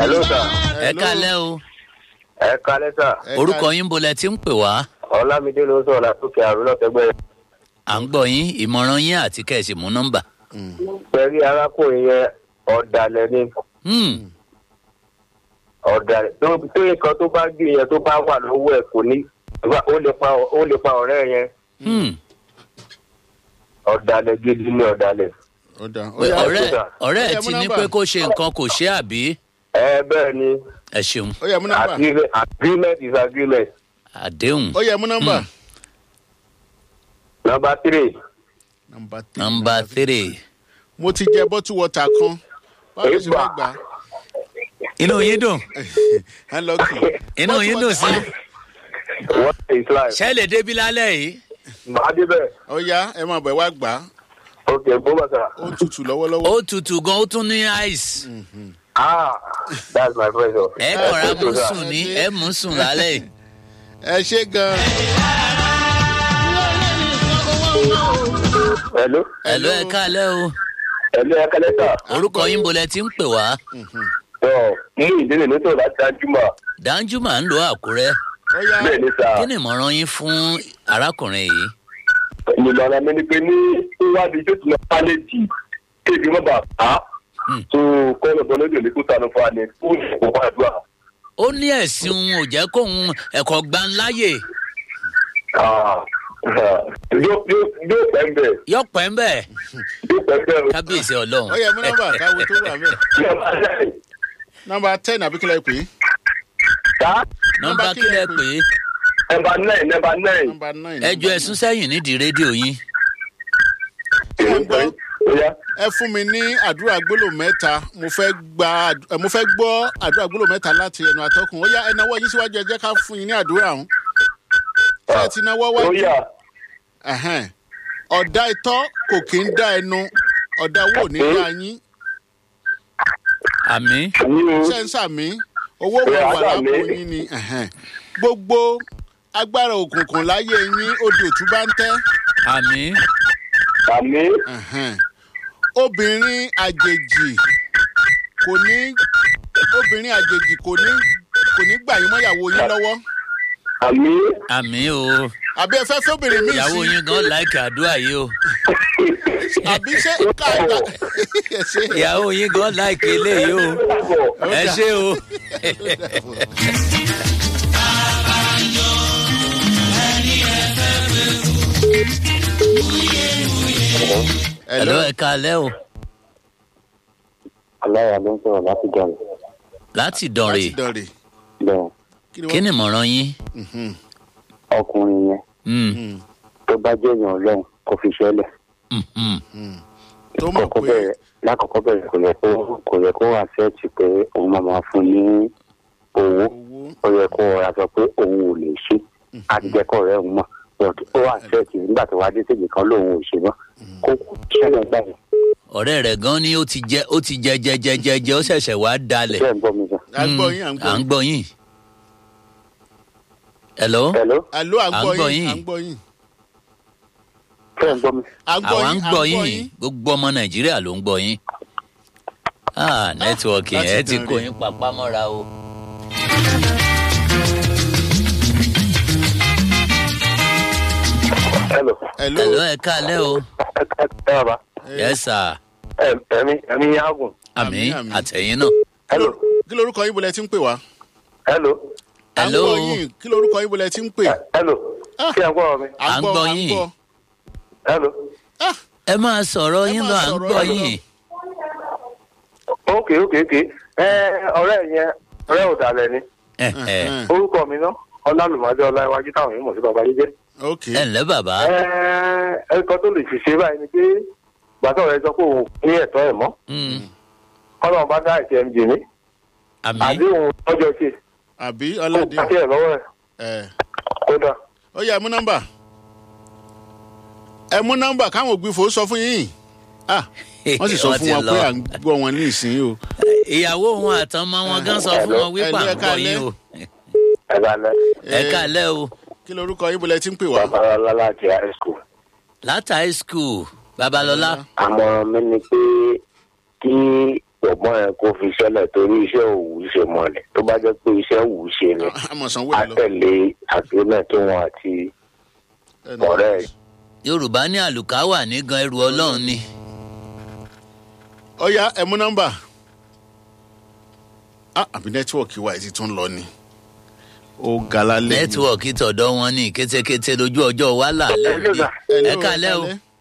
hello sir ẹ kálẹ́ o ẹ kalẹ́ sir Ẹ orúkọ ká- yín bolẹ̀ tí ń pè wá ọlámídé ló ń sọ̀rọ̀ látòkè àrùn lọ́tẹ̀gbẹ́ à ń gbọ́ yín ìmọ̀ràn yín àti kẹ̀sì mú nọ́mbà. pẹ̀lú arákùnrin yẹn ọ̀dàlẹ̀ ni Hmm, ọ̀dàlẹ̀ tó tó nǹkan tó bá gbé yẹn tó bá wà lọ́wọ́ ẹ̀ kò ní ó lè pa ó lè pa ọ̀rẹ́ yẹn hmm. ọ̀dàlẹ̀ gidi ni ọ̀dàlẹ̀ ó dà ó Pé yá ọ̀rẹ́ sà. ọ̀rẹ́ Ó ẹ̀ yẹ ti mú ní nọ́mbà. pé kó ṣe nǹkan kò ṣe àbí ẹ bẹ́ẹ̀ ni ẹ ṣeun ó yẹ mú nọ́mbà agreement agreement is agreement àdéhùn ó yẹ mú nọ́mbà. number three nọ́mbà three. nọ́mbà three. mo ti jẹ bọ́tù wọ́tà kan báwo ló ṣe fẹ́ gbà á? inú yín dùn ẹ lọ kì í. inú yín dùn sí what is life ṣé lè débi lálẹ́ yìí. màá débẹ̀ ó yá ẹ máa bẹ̀ wá gbà á ok bó bá sà ó tutù lọ́wọ́lọ́wọ́. ó tutù gan ó tún ní ice ah that's my pressure. ẹ kọ̀ra mú sùn ní ẹ mú sùn lálẹ́ yìí. ẹ ṣe gan. hello ẹ̀lú ẹ kálẹ́ o hello ẹ kalẹ́ sà. orúkọ yín bolẹ̀ tí ń pè wá ọ̀ mú ìdílé nítorí láti dájúmọ̀ dáńjú máa ń lo àkúrẹ́ ó yá bẹ́ẹ̀ ni sà. kí ni ìmọ̀ràn yín fún arákùnrin yìí. ìmọ̀ràn mi ni pé ní ìwádìí tó ti lọ pálẹ̀ jì kéèké mọ́ bà á Hmm. tó kọ́nà bọ́ lóde òní kó sànù fún wa ní fún ìfowópamọ́ àdúrà. ó ní ẹ̀sìn òun ò jẹ́ kóun ẹ̀kọ́ gbanláyè Ah, yóò yóò yóò pẹ́ ń bẹ̀ yọ̀pẹ̀ ń bẹ̀ yóò pẹ́ ń bẹ̀ o. kábíyèsí ọlọ́run. ó yẹ mú nọ́mbà káwo tó wà mẹ́. Nọ́mbà nine. nọ́mbà ten àbí kílẹ̀ pé. Sá, nọmba kílẹ̀ pé nọ́mbà nine nọ́mbà nine. nọ́mbà nine. ẹjọ́ ẹ̀sùn sẹ́yìn nídìí rédíò yín. Ó yá. ẹ fún mi ní àdúrà gbólò mẹ́ta mo fẹ́ gba ẹ, mo fẹ́ gbọ́ àdúrà gbólò mẹ́ta láti ẹnu àtọkùn ó yá ẹ náwó yín síwájú ẹ jẹ́ ká fún yín ní àdúrà ọ̀hún. ṣé ẹ ti náwó Ó wájú. yá. Ẹ̀hẹ́n. ọ̀dà itọ́ kò kí ń dá ẹnu ọ̀dà owó ò ní dá yín àmì Ní o. ṣé ń sàmí owó mọ̀ Ẹ, wà àdá lápò mi. yín ni ẹ̀hẹ́n. gbogbo agbára òkùnkùn láyé yín odò òtún bá ń tẹ́ àmì Àmì. ẹ̀hẹ́n. obìnrin àjèjì kò ní obìnrin àjèjì kò ní kò ní gbà yín mọ́yàwó yín lọ́wọ́ Àmì. àmì o àbí ẹ fẹ́ fẹ́ obìnrin míì ìyàwó sí yín gan láìka àdúrà yìí o àbí ṣé káàgbà ẹ ṣe ìyàwó yín gan láìka eléyìí o ẹ ṣé o. ẹ̀lọ́ ẹ kálẹ́ o Aláya ló ń sọ̀rọ̀ láti jọ̀rọ̀. láti dọ̀rẹ̀ láti dọ̀rẹ̀ Bẹ́ẹ̀ kí ni ìmọ̀ràn yín. ọkùnrin yẹn Mm, tó bá jẹ́ èèyàn ọlọ́run kò fi ṣẹlẹ̀. mm, mm. tó mọ̀ Kọ́kọ́ pé bẹ̀rẹ̀ lákọ̀ọ́kọ́ bẹ̀rẹ̀ kò yẹ kó kò yẹ kó àṣẹ́ẹ̀tì pé òun máa máa fún ní owó. owó Ó yẹ kó ọ̀rá sọ pé òun ò lè ṣe. Àdìjẹ́kọ̀ rẹ̀ ń mọ̀. But Ó àṣẹ́ẹ̀tì nígbà tó wá dé séjì kan lòun ò ṣe mọ́. Kó ṣẹlẹ̀ gbà yẹn. ọ̀rẹ́ rẹ̀ gan ni ó ti jẹ ó ti jẹ jẹ jẹ jẹ jẹ ó ṣẹ̀ṣẹ̀ wá dalẹ̀. Bẹ́ẹ̀ ń gbọ́ mi sọ. à ń gbọ́ yín à ń à ń gbọ́ gbọ́ yín. ẹ̀lọ́ Hello? àló à ń à ń gbọ́ gbọ́ yín yín. à ń gbọ́ yín Bẹ́ẹ̀ ń gbọ́ mi. à ń gbọ́ àwa ń yín à gbọ́ yín gbogbo ọmọ nàìjíríà ló ń gbọ́ yín. ah nẹ́tíwọ̀kì láti ẹ ti dán kó rè. yín papá mọ́ra o. Hello? Hello. ẹ̀lọ́ ẹ kálẹ́ o. Ẹ ẹ ẹ bàbá. yes sir Ẹ ẹ̀mí ẹ̀mí yágùn. àmì Àmín, àmín. àtẹ̀yìn náà. Hello? kí lorúkọ yín bolẹ̀ tí ń pè wá Hello? à ń Hello. gbọ́ yín kí lorúkọ yín bolẹ̀ tí ń pè Hello? Ah. Kí ẹ gbọ́ mi? À ń gbọ́ yín. Hello? Ah, ẹ máa sọ̀rọ̀ Ẹ yín máa lọ à ń sọ̀rọ̀ gbọ́ yín lọ. yín. ok ok ok ẹ ọ̀rẹ́ yẹn ọ̀rẹ́ òdàlẹ̀ ni ẹ ẹ ẹ̀hẹ́n. orúkọ mi náà ọlálùmọdé ọláìwájú táwọn yìí mọ̀ sí baba yìí jẹ́ ok ẹ ǹlẹ́ bàbá. ẹ ẹ̀kọ́ tó lè fi ṣe báyìí ni pé gbàtọ́ rẹ sọ pé òun ní ẹ̀tọ́ ẹ̀ mọ́ Mm, kọ́lọ́n bá dá ìṣe mj ní àmì àdéhùn ọjọ́ ṣe àbí kó ọládé pàṣẹ ẹ̀ lọ́wọ́ ẹ̀ ẹ̀ kódà ó yá ẹ mú nọ́mbà ẹ mú nọ́mbà káwọn ògbìfò sọ fún yín ah wọ́n sì sọ Wọ́n fún ti wọn lọ. pé à ń gbọ́ wọn ní ìsín o ìyàwó wọn àtọmọ wọn gan sọ fún wọn wípé à Hello, ń gbọ́ yín o. ẹ̀ bá lẹ́ ẹ kálẹ́ o kí lorúkọ yín bolẹ̀ tí ń pè wá babalọlá láti high school láti high school babalọlá àmọ̀ràn mi ni pé kí ọgbọ́n yẹn kó fi ṣẹlẹ̀ torí iṣẹ́ òwú ṣe mọ́lẹ̀ tó bá jẹ́ pé iṣẹ́ òwú ṣe ni àmọ̀ sanwó á ẹ̀ lọ. tẹ̀lé agreement tó wọn àti Ẹnu- ọ̀rẹ́ ẹ̀. yorùbá ní àlùkáwà ní gan ẹrù ọlọ́run ni. ọ̀ya ẹ mú nọ́mbà. Ah, àbí nẹ́tíwọ̀kì wa ti tún lọ ni. ó ga lálẹ́ ni. nẹ́tíwọ̀kì tọ̀dọ̀ wọn ní kétékété lójú ọjọ́ wa là lẹ́yìn. Hello, sir. Hello, ẹ kálẹ́ o. kálẹ́.